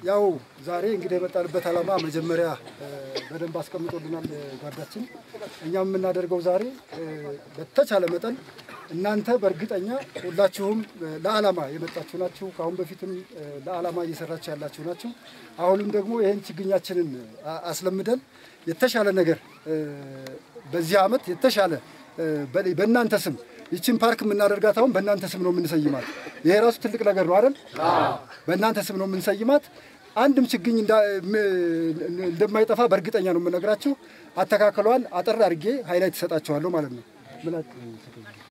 ያው ዛሬ እንግዲህ የመጣንበት ዓላማ መጀመሪያ በደንብ አስቀምጦልናል ጓዳችን። እኛም የምናደርገው ዛሬ በተቻለ መጠን እናንተ በእርግጠኛ ሁላችሁም ለዓላማ የመጣችሁ ናችሁ። ከአሁን በፊትም ለዓላማ እየሰራችሁ ያላችሁ ናችሁ። አሁንም ደግሞ ይህን ችግኛችንን አስለምደን የተሻለ ነገር በዚህ ዓመት የተሻለ በእናንተ ስም ይችን ፓርክ የምናደርጋት አሁን በእናንተ ስም ነው የምንሰይማት። ይሄ ራሱ ትልቅ ነገር ነው አይደል? በእናንተ ስም ነው የምንሰይማት። አንድም ችግኝ እንደማይጠፋ በእርግጠኛ ነው የምነግራችሁ። አተካከሏን አጠር አድርጌ ሃይላይት ትሰጣችኋለሁ ማለት ነው።